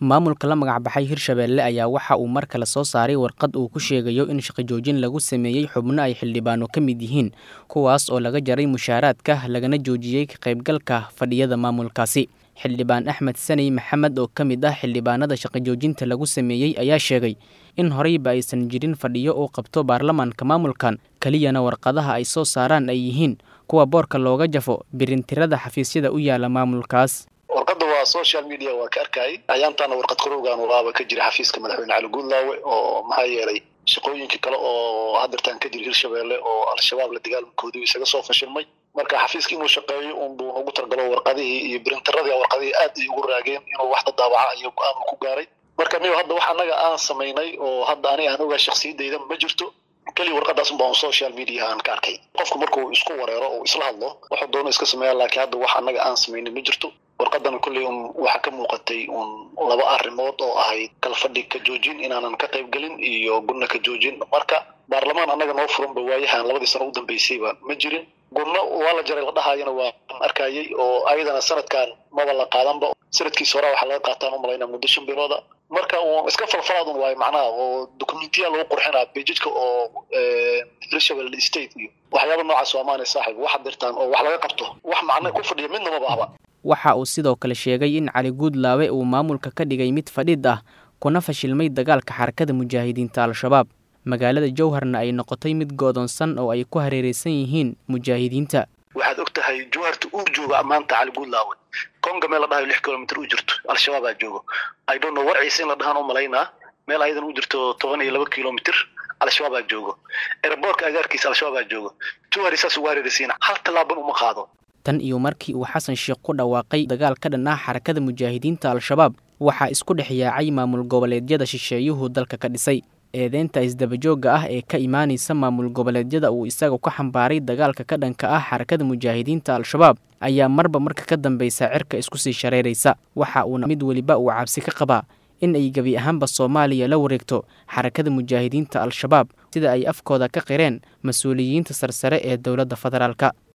maamulka la magacbaxay hirshabeelle ayaa waxa uu mar kale soo saaray warqad uu ku sheegayo in shaqajoojin lagu sameeyey xubno ay xildhibaano ka mid yihiin kuwaas oo laga jaray mushaaraadka lagana joojiyey ka qaybgalka fadhiyada maamulkaasi xildhibaan axmed saney maxamed oo ka mid ah xildhibaanada shaqajoojinta lagu sameeyey ayaa sheegay in horeyba aysan jirin fadhiyo uu qabto baarlamaanka maamulkan keliyana warqadaha ay soo saaraan ay yihiin kuwa boorka looga jafo birintirada xafiisyada u yaala maamulkaas warqadda waa social media waa ka arkayay ayaantaana warqad qarowgan walaaba ka jira xafiiska madaxweyne cali guudlaawe oo maxaa yeelay shaqooyinkii kale oo hadeertaan ka jira hirshabeelle oo al-shabaab la dagaalamakoodii isaga soo fashilmay marka xafiiska inuu shaqeeyo unbuu ugu talgalo warqadihii iyo birintiradii warqadihii aad ay ugu raageen inuu wax dadaabaca iyo go-aan ku gaaray marka niyo hadda wax annaga aan samaynay oo hadda aniga aan ogaa shaksiyadayda ma jirto keliya warqadaas un baan social media aan ka arkay qofku markuu isku wareero oo isla hadlo wuxuu doono iska sameeya laakiin hadda wax annaga aan samaynay ma jirto warqadan kolley un waxaa ka muuqatay un laba arrimood oo ahayd kalfadhi ka joojin inaanan ka qayb gelin iyo gunna ka joojin marka baarlamaan annaga noo furanba waayahan labadii sano u dambeysayba ma jirin gunno waa la jaray la dhahayana waa arkayay oo ayadana sanadkan maba la qaadanba sanadkiisa hore waxaa laga qaataan umalaynaa muddo shan bilooda marka uun iska falfalaadun waayo macnaha oo dokumentiya lagu qurxinaa bejidka oo hirshabelle state iyo waxyaaba noocaas waa maanay saaxib wax dirtaan oo wax laga qabto wax macna ku fadhiya midna maba ahba waxa uu sidoo kale sheegay in cali guudlaawe uu maamulka ka dhigay mid fadhid ah kuna fashilmay dagaalka xarakada mujaahidiinta al-shabaab magaalada jowharna ay noqotay mid goodoonsan oo ay ku hareereysan yihiin mujaahidiinta waxaad og tahay jowharta uu joogo maanta cali guudlaawe konga meel la dhahayo lix kilomitr u jirto al-shabaabaa joogo i don't know warciisa in la dhahaan u malaynaa meel ayadan u jirto toban iyo laba kilomitr al-shabaabaa joogo eraboorka agaarkiisa al-shabaabaa joogo jowhari saas ugu hareereysiina hal tallaaban uma qaado tan iyo markii uu xasan sheekh ku dhawaaqay dagaal ka dhan ah xarakada mujaahidiinta al-shabaab waxaa isku dhex yaacay maamul goboleedyada shisheeyuhu dalka ka dhisay eedeynta isdabajoogga ah ee ka imaanaysa maamul goboleedyada uu isaga ku xambaaray dagaalka ka dhanka ah xarakada mujaahidiinta al-shabaab ayaa marba marka ka dambeysa cirka isku sii shareeraysa waxa uuna mid weliba uu cabsi ka qabaa in ay gebi ahaanba soomaaliya la wareegto xarakada mujaahidiinta al-shabaab sida ay afkooda ka qireen mas-uuliyiinta sarsare ee dowladda federaalka